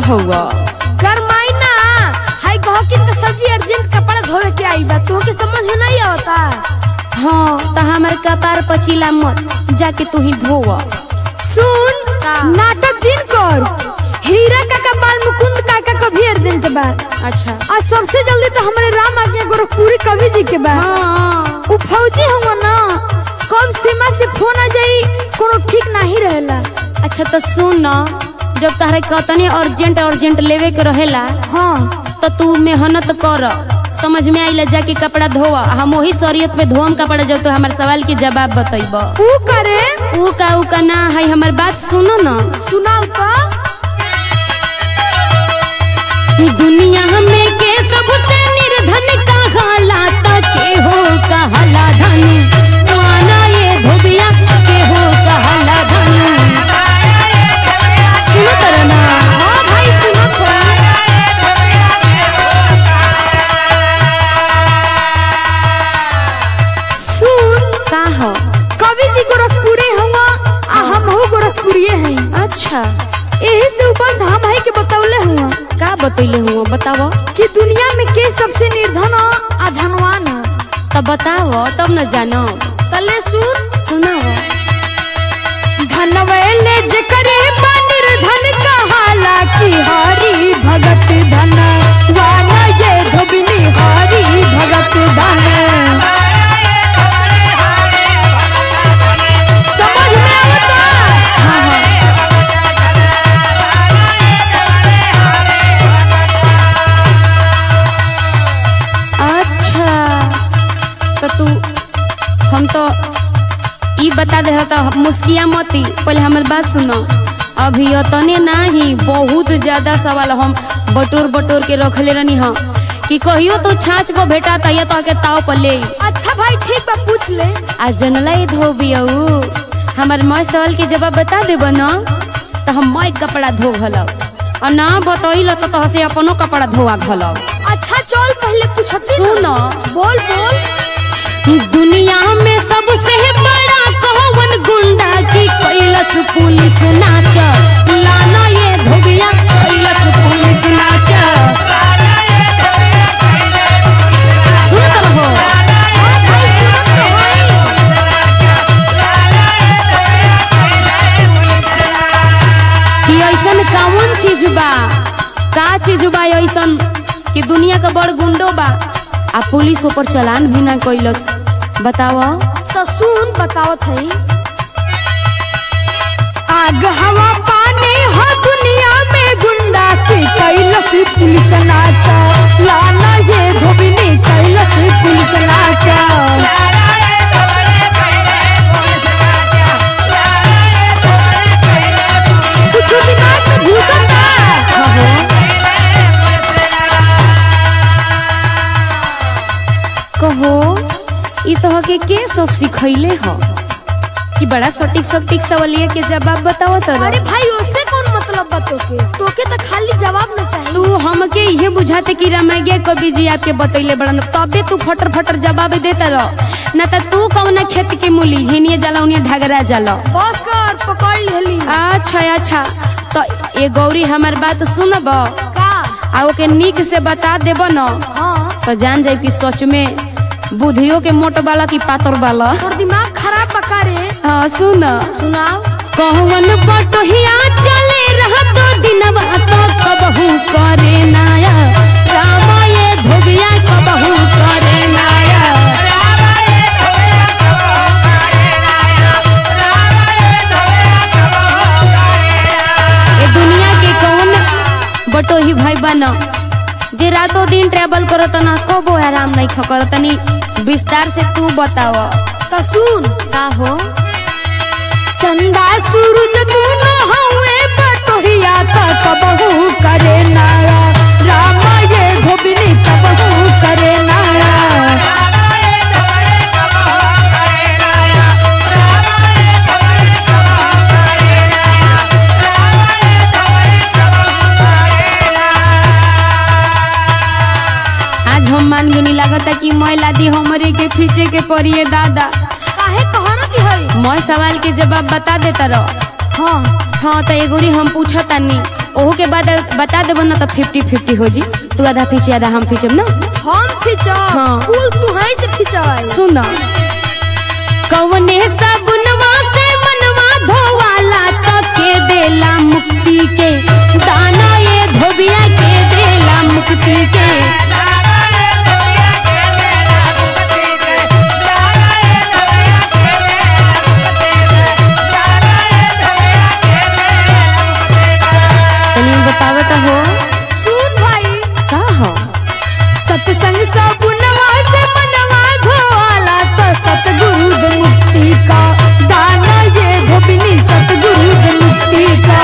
हौवा गरमाई ना हाय गहकिन के सजी अर्जेंट कपड़ा धोवे के आई बा तोहके समझ में नहीं आवता हाँ तो हमारे कपार पचीला मत जाके तू ही धोवा सुन का? नाटक दिन कर हीरा काका बाल मुकुंद काका का भी अर्जेंट बा अच्छा आज सबसे जल्दी तो हमारे राम आज्ञा गोरखपुरी कवि जी के बा हाँ उ फौजी हुआ ना कब सीमा से फोन आ जाई कोनो ठीक नहीं रहेला अच्छा तो सुन न जब तहरे कतने अर्जेंट अर्जेंट लेवे के रहेला हाँ तो तू मेहनत कर समझ में आइला जाके कपड़ा धोवा हम वही शरीयत पे धोम कपड़ा जब तो हमारे सवाल के जवाब बतैब उ करे ऊ का ऊ का ना है हमार बात सुनो न सुनाओ तो दुनिया में के सबसे निर्धन कहाला त के हो कहाला धन वाना ये धोबिया के हो कहाला धन सुनो तर ना हाँ भाई सुनो तो सुन का हो कवि जी गोरखपुरी हुआ आ हम हो गोरखपुरी हैं अच्छा यही से ऊपर हम है के बतौले हुआ का बतैले हुआ बताव कि दुनिया में के सबसे निर्धन हो आ धनवान हो तब बताव तब न जानो तले सुन सुनाओ धनवेले जकरे बा निर्धन कहाला की हरी भगत धन वाना ये धोबिनी हरी भगत धन समझ में आवता हाँ हाँ अच्छा तो तू हम तो ई बता दे तो मुस्किया मती पहले हमार बात सुनो अभी अतने नाही बहुत ज्यादा सवाल हम बटोर बटोर के रखले रहनी हम कि कहियो तो छाछ पर भेटा तैया तो के ताव पर ले अच्छा भाई ठीक बा पूछ ले आ जनला ये धोबियऊ हमार मैं सवाल के जवाब बता देब न तो हम मैं कपड़ा धो घलब और ना बतैल तो तोह से अपनो कपड़ा धोआ घलब अच्छा चल पहले पूछती सुनो बोल बोल दुनिया में सबसे बड़ा कौन गुंडा की कैलस पुलिस नाच लाना ये धोबिया कैलस पुलिस नाच सुनत रहो हाँ भाई सुनत तो हई। कि ऐसन कौन चीज बा का चीज बा ऐसन कि दुनिया का बड़ गुंडो बा आ पुलिस ऊपर चलान भी ना कैलस बताओ तो सुन बतावत है आग हवा पानी हो दुनिया में गुंडा की कैलस पुलिस नाचा लाना ये धोबिनी कैलस पुलिस नाचा कुछ दिमाग में घुसत बा। कहो ई तो के के सब सिखैले हो कि बड़ा सटीक सटीक सवालिया के जवाब बताओ तो अरे भाई उससे कौन मतलब बा तोके तोके तो खाली जवाब न चाहिए तू हमके इहे बुझाते कि रामायण कवि जी आपके बतैले बड़न तबे तू फटर फटर जवाब देता रह न त तू कौन खेत के मूली झेनिए जाला उन्हें ढगरा जाला बस कर पकड़ लेली अच्छा अच्छा तो ये गौरी हमार बात सुनब का आ ओके निक से बता देब न हाँ तो जान जाए कि सच में बुधियो के मोट वाला की पातर वाला तोर दिमाग खराब बका रे हाँ सुन सुनाओ कहवन बटोहिया चले रहा तो दिनवा तो कबहू करे नाया रामा ये धोबिया कबहू करे नाया ये दुनिया के कौन बटोही भाई बना जे रातों दिन ट्रेवल करो तो ना कबो आराम नहीं खकर तनी विस्तार से तू बताव तो सुन का हो चंदा सूरज दोनों हवे बटोहिया त कबहू करे नाया रामा ये धोबिनी कबहू करे नाया आज हम मान गुनी लागता कि महिला दी हमरे के खींचे के पड़िए दादा काहे कहरत है मैं सवाल के जवाब बता देता रहो हाँ हाँ तो एगोरी हम पूछतानी ओहू के बाद बता देबो ना तो फिफ्टी फिफ्टी हो जी तू आधा पीछे आधा हम पीछे ना हम खिंचा हाँ। कुल तू है से खिंचाए सुन कवने साबुनवा से मनवा धोवाला तो के देला मुक्ति के दाना ये धोबिया के देला मुक्ति के तनी बतावे तो हो सुन भाई का हो सत्संग सबुनवा से मनवा धोवाला तो सतगुरु द मुक्ति का दाना ये धोबिनी सतगुरु द मुक्ति का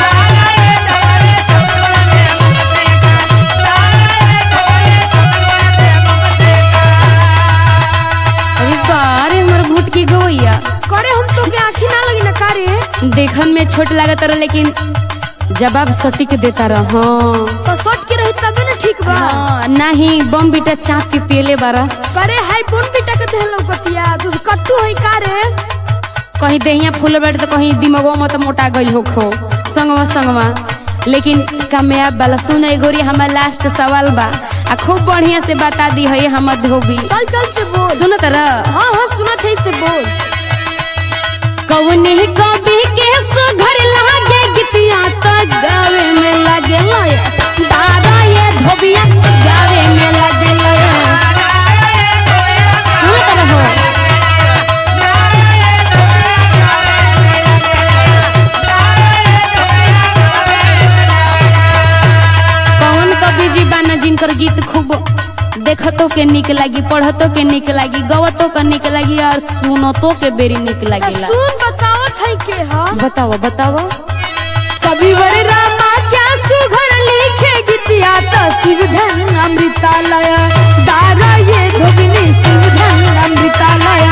अरे बारे हमर घुटकी गवैया करे हम तो के आँखी ना लगी ना कारे देखन में छोट लागत रह लेकिन जवाब सटीक देता रह हाँ तो सट के रही तबे ना ठीक बा हाँ, नाही बम बीटा चाप के पियले बारा करे हाय बोन बेटा के देहलो पतिया तू कट्टू है कारे कहीं देहिया फूल बैठ तो कहीं दिमागो मत मोटा गई हो खो संगवा संगवा लेकिन कामयाब वाला सुन गोरी हमार लास्ट सवाल बा आ खूब बढ़िया से बता दी है हमर धोबी चल चल से बोल सुन तरह हाँ हाँ सुनत है से बोल कवने कवि के सुघर लागे गीतिया तो गावे में लगे लय दादा ये धोबिया गावे में लगे लय सुनत रहो कौन कवि जी बाना जिनकर गीत खूब देखतो के निक लागी पढ़तो के निक लागी गवतो के निक लागी और सुनतो के बेरी निक तो लागेला सुन बतावत है के हा बताओ बताओ कविवर रामा क्या सुघर लिखे गीतिया तो शिवधन अमृतालय दारा ये धोबिनी शिवधन अमृतालय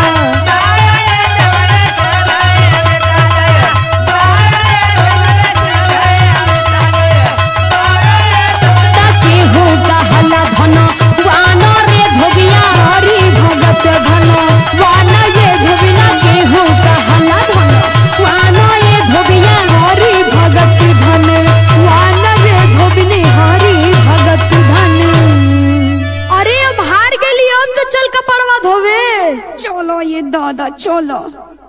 ताके हो गहला धन वाना रे धोबिया हरि भगत धन वान ये धोबिना ताके हो गहला धन वाना ये धोबिया हरि भगत धन वान ये धोबिनी हरि भगत धन अरे अब हार गेली अब तो चल कपड़वा धोवे चलो ये दादा चलो